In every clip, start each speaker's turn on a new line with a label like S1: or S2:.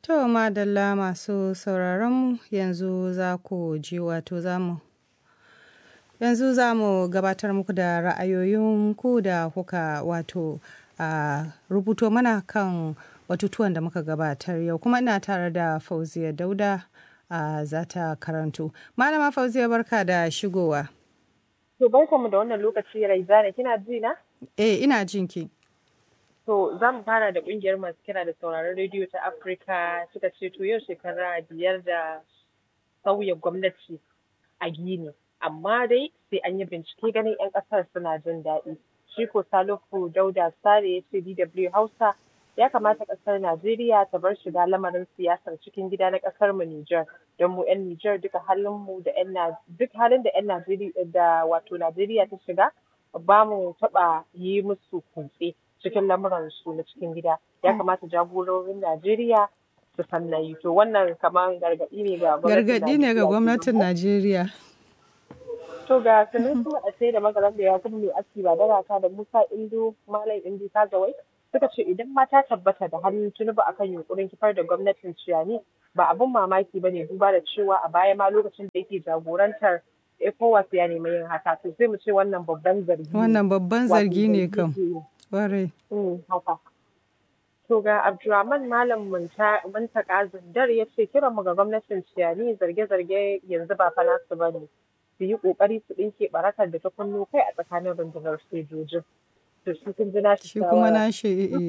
S1: To madalla masu sauraron yanzu za ku ji wato za mu yanzu za mu gabatar muku da ra'ayoyin ku da kuka wato a rubuto mana kan batutuwan da muka gabatar yau kuma ina tare da fauziya dauda a za ta karanto malama fauziya barka da shigowa
S2: to barkamu da wannan lokaci raizana kina ji na
S1: eh ina jinki
S2: To za mu fara da ƙungiyar masu kira da sauraron rediyo ta Afirka suka ce to yau shekara biyar da sauya gwamnati a Gini. Amma dai sai an yi bincike ganin 'yan ƙasar suna jin daɗi. Shi ko Salihu Dauda Sare ya ce DW Hausa ya kamata ƙasar Najeriya ta bar shiga lamarin siyasar cikin gida na ƙasar mu Nijar. Don mu 'yan Nijar duka halin mu da 'yan duk halin da 'yan Najeriya da wato Najeriya ta shiga ba mu taɓa yi musu kutse. cikin lamuransu na cikin gida ya kamata jagororin Najeriya su san na yi to wannan kamar gargaɗi ne ga
S1: gargaɗi ne ga gwamnatin Najeriya.
S2: To ga sanin su a sai da magaran da ya kuma mai aski ba da raka da Musa Indo Malam Indi Kazawai suka ce idan mata tabbata da hannun tunubu akan yunkurin kifar da gwamnatin Ciyani ba abun mamaki ba ne duba da cewa a baya ma lokacin da yake jagorantar ECOWAS ya nemi yin haka to sai mu ce wannan babban zargi
S1: Wannan babban zargi ne kam. Kwarai.
S2: haka. To ga Abdulrahman Malam Muntaka Zindar ya ce kiran mu ga gwamnatin Ciyani zarge-zarge yanzu ba fa nasu ba ne. Su yi ƙoƙari su ɗinke barakar da ta kunno kai a tsakanin rundunar sojojin. To shi kun ji nashi
S1: Shi kuma nashi eh.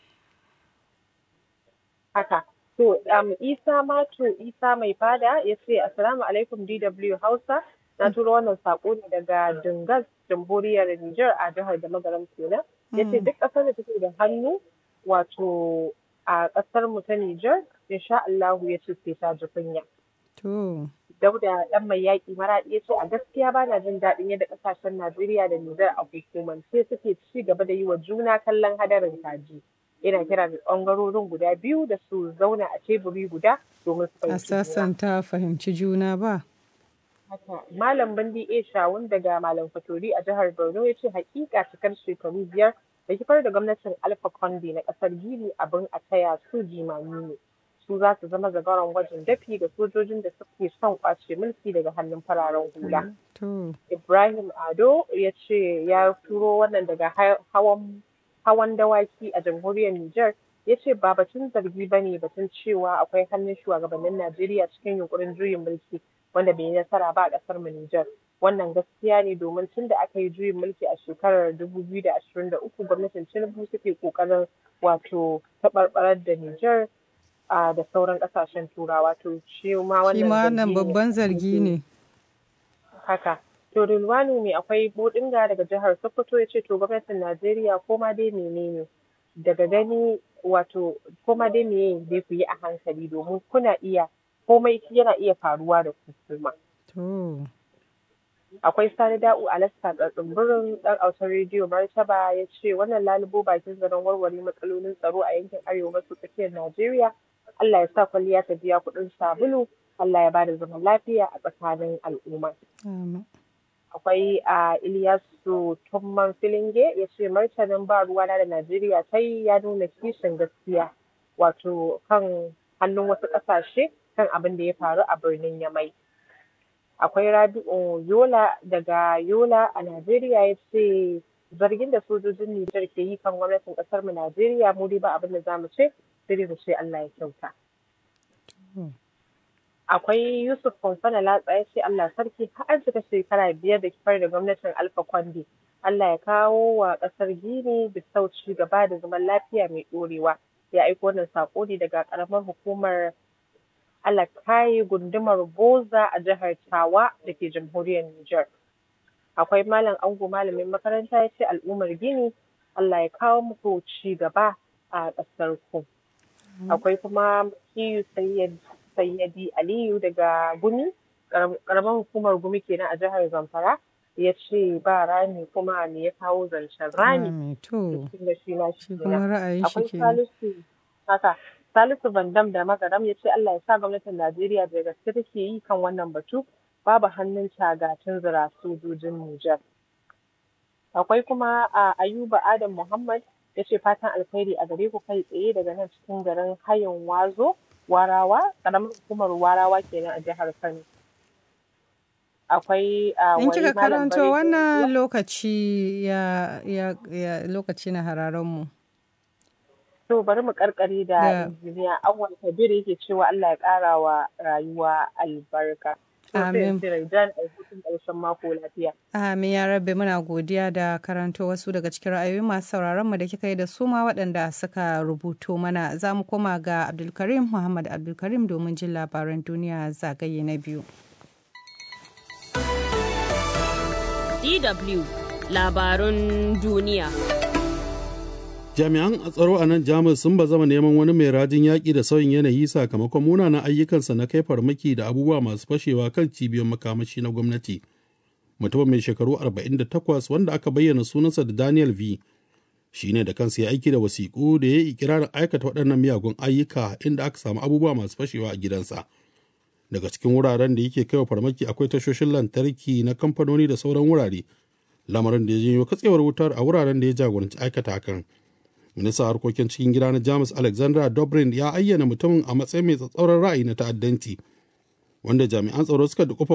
S2: Haka. To um, Isa Mato Isa mai fada ya ce Assalamu alaikum DW Hausa. Na turo wannan saƙo ne daga Dingas Jamhuriyar Nijar a jihar da magaram kenan. ya ce duk ƙasar da take da hannu wato a ƙasar mu ta Nijar insha Allahu ya ce sai ta ji kunya.
S1: To.
S2: Dauda ɗan mai yaƙi maraɗi ya ce a gaskiya ba na jin daɗin yadda ƙasashen Najeriya da Nijar a hukumance suke ci gaba da yi wa juna kallon hadarin kaji. Ina kira da ɓangarorin guda biyu da su zauna a teburi guda domin su
S1: A sassanta fahimci juna ba.
S2: haka malam bandi a shawun daga malam fatori a jihar borno ya ce hakika cikar shekaru biyar da kifar da gwamnatin alfa conde na kasar gini abin a taya su jimami ne su za su zama zagaron gwajin dafi ga sojojin da suke son kwace mulki daga hannun fararen hula ibrahim ado ya ce ya turo wannan daga hawan hawan dawaki a jamhuriyar niger ya ce ba batun zargi ba ne batun cewa akwai hannun shugabannin najeriya cikin yunkurin juyin mulki wanda bai yi nasara ba a ƙasar mu Nijar. Wannan gaskiya ne domin tun da aka yi juyin mulki a shekarar 2023 gwamnatin Tinubu suke ƙoƙarin wato taɓarɓarar da Nijar da sauran ƙasashen Turawa. To shi ma
S1: wannan babban zargi ne.
S2: Haka. To Rilwanu mai akwai Bodinga daga jihar Sokoto ya ce to gwamnatin Najeriya ko ma dai menene daga gani wato ko ma dai meye dai ku yi a hankali domin kuna iya komai yana iya faruwa da kuma. Akwai Sani Da'u Alaska tsatsin ɗan autar rediyo Martaba ya ce wannan lalubo bakin zaren warware matsalolin tsaro a yankin arewa maso tsakiyar Najeriya. Allah ya sa kwalliya ta biya kuɗin sabulu. Allah ya ba da zaman lafiya a tsakanin al'umma. Akwai a Iliyasu Tumman Filinge ya ce martanin ba ruwana da Najeriya ta yi ya nuna kishin gaskiya wato kan hannun wasu ƙasashe kan abin da ya faru a birnin Yamai. Akwai Rabi'u Yola daga Yola a Najeriya ya ce zargin da sojojin Nijar ke yi kan gwamnatin ƙasar mu Najeriya mu dai ba abin da za mu ce sai mu ce Allah ya kyauta. Akwai Yusuf Fonsana Latsa ya ce Allah sarki har cika shekara biyar da kifar da gwamnatin Alfa Kwande. Allah ya kawo wa ƙasar Gini bisau ci gaba da zaman lafiya mai ɗorewa. Ya aiko wannan saƙo ne daga ƙaramar hukumar alakayi gundumar boza a jihar tawa da ke jamhuriyar Nijar. Akwai malam ango malamin makaranta ya ce al'ummar gini Allah ya kawo muku ci gaba a ƙasar ku. Akwai kuma Kiyu Sayyadi Aliyu daga Gumi, ƙaramar hukumar Gumi kenan a jihar Zamfara. ya ce ba rami kuma me ya kawo zancen rami.
S1: To,
S2: shi
S1: kuma ra'ayin shi ke.
S2: Salisu haka Salisu Bandam da Magaram ya ce Allah ya sa gwamnatin Najeriya da gaske take yi kan wannan batu babu hannun tagatin zira sojojin Nijar. Akwai kuma a Ayuba Adam Muhammad ya ce fatan alkhairi a gare ku kai tsaye daga nan cikin garin hayin wazo warawa ƙaramar hukumar warawa kenan a jihar kano akwai a
S1: In
S2: wani
S1: kika
S2: malam
S1: karanto
S2: bare
S1: wannan lokaci ya, ya, ya lokaci na hararen mu.
S2: to bari mu karkare da
S1: Da-
S2: injiniya awwal kabir yake cewa Allah ya ƙara wa rayuwa albarka to sai
S1: Amin.
S2: in ce Raidan a hutun ƙarshen mako lafiya
S1: Amin ya rabbi muna godiya da karanto wasu daga cikin ra'ayoyi masu sauraron mu da kika yi da su ma waɗanda suka rubuto mana za mu koma ga Abdulkarim Muhammad Abdulkarim domin jin labaran duniya zagaye na biyu.
S3: DW labarun duniya.
S4: Jami'an tsaro a nan Jamus sun ba zama neman wani mai rajin yaƙi da sauyin yanayi sakamakon munanan ayyukansa na kai farmaki da abubuwa masu fashewa kan cibiyoyin makamashi na gwamnati. Mutumin mai shekaru 48 wanda aka bayyana sunansa da Daniel V. Shi ne da kansa ya aiki da wasiƙu da ya yi ikirarin aikata waɗannan miyagun ayyuka inda aka samu abubuwa masu fashewa a gidansa. Daga cikin wuraren da yake kaiwa farmaki akwai tashoshin lantarki na kamfanoni da sauran wurare. Lamarin da ya janyo katsewar wutar a wuraren da ya jagoranci aikata hakan. ministan harkokin cikin gida na jamus alexandra dobrin ya ayyana mutumin a matsayin mai tsatsauran ra'ayi na ta'addanci wanda jami'an tsaro suka dukufa